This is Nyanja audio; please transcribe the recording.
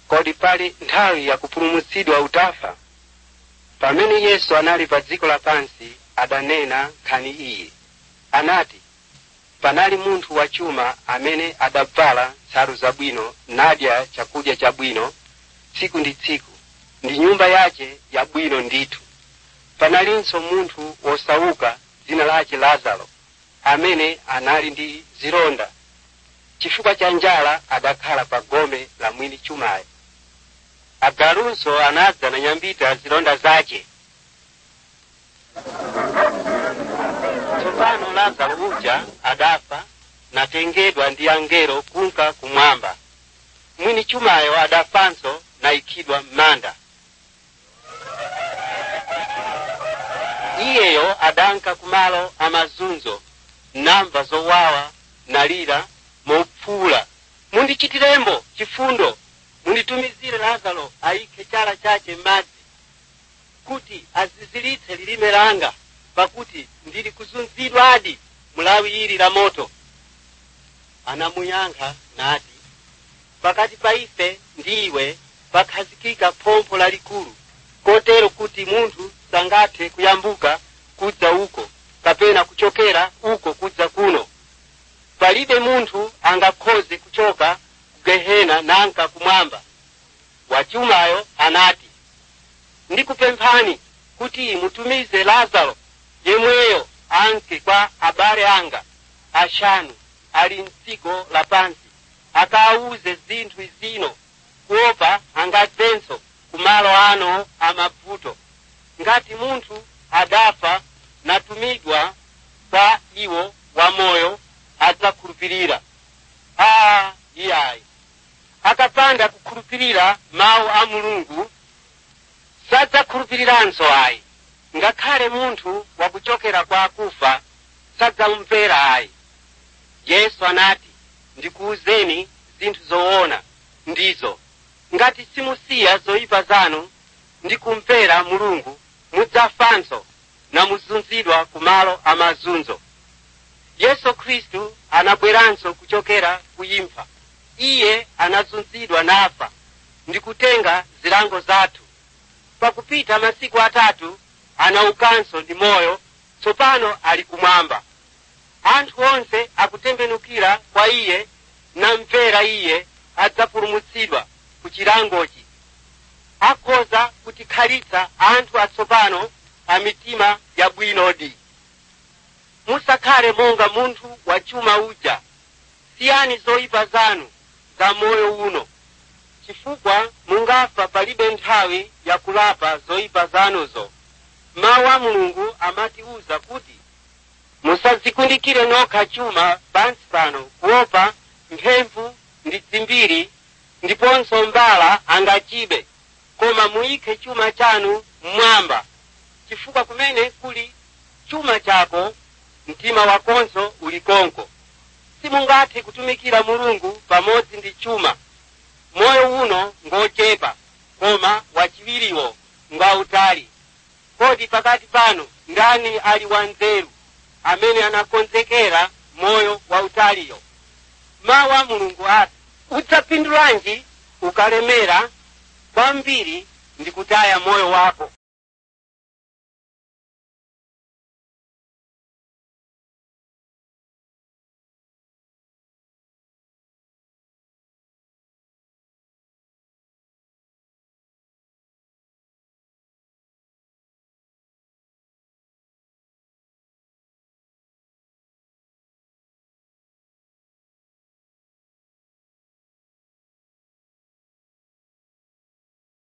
kodi pali nthawi yakupulumutsidwa utafa pamene yesu anali pa dziko lapansi adanena nkhani iyi anati panali munthu wachuma amene adavala nsalu zabwino nadya chakudya chabwino tsiku ndi tsiku ndi nyumba yace yabwino ndithu panalinso munthu wosauka dzina lace lazaro amene anali ndi zilonda chifukwa cha njala adakhala pa gome la mwini chumayo agalunso anadza na nyambita zilonda zace tsopano lazaro uja adafa natengedwa ndi angelo kunka kumwamba mwini chumayo adafanso nayikidwa m'manda iyeyo adanka kumalo amazunzo namva zowawa nalira mopfuula mundichitirembo chifundo munditumizire lazaro ayikhe chala chache m'madzi kuti azizilitse lilime langa pakuti ndili kuzunzidwadi mulawi ili la moto anamuyankha nati pakati pa ife ndi iwe pakhazikika phompho lalikulu kotero kuti munthu sangathe kuyambuka kudza uko kapena kuchokera uko kudza kuno palibe munthu angakhoze kuchoka ku gehena nanka kumwamba wachumayo anati ndikupemphani kuti mutumize lazaro yemweyo anke kwa abale anga ashanu ali mdziko lapansi akaawuze zinthu izino kuopa angadzenso kumalo ano amavuto ngati munthu adafa natumidwa kwa iwo wamoyo adzakhulupirira aa iyayi akapanda kukhulupirira mawu a mulungu sadzakhulupiriranso ayi ngakhale munthu wakuchokera kwa akufa sadzamumvera ayi yesu anati ndikuwuzeni zinthu zoona ndizo ngati simusiya zoyipa zanu ndi kumvera mulungu mudzafanso namuzunzidwa kumalo amazunzo yesu khristu anabweranso kuchokera kuimfa iye anazunzidwa nafa ndi kutenga zilango zathu pakupita masiku atatu anaukanso ndi moyo tsopano ali kumwamba anthu onse akutembenukira kwa iye namvera iye adzapulumutsidwa ku chilangochi akhoza kutikhalitsa anthu atsopano a mitima yabwinodi musakhale monga munthu wachuma uja siyani zoyipa zanu za moyo uno chifukwa mungafa palibe nthawi yakulapa zoyipa zanuzo mawu a mulungu amatiwuza kuti musadzikundikire nokha chuma pansi pano kuopa mphemvu ndi dzimbiri ndiponso mbala angachibe koma muyikhe chuma chanu mmwamba chifukwa kumene kuli chuma chako mtima wakonso ulikonko simungathe kutumikira mulungu pamodzi ndi chuma moyo uno ngochepa koma wachiwiriwo ngwautali kodi pakati panu ndani ali wanzeru amene anakonzekera moyo wautaliyo mawu a mulungu ati udzapindulanji ukalemera kwambiri ndi kutaya moyo wako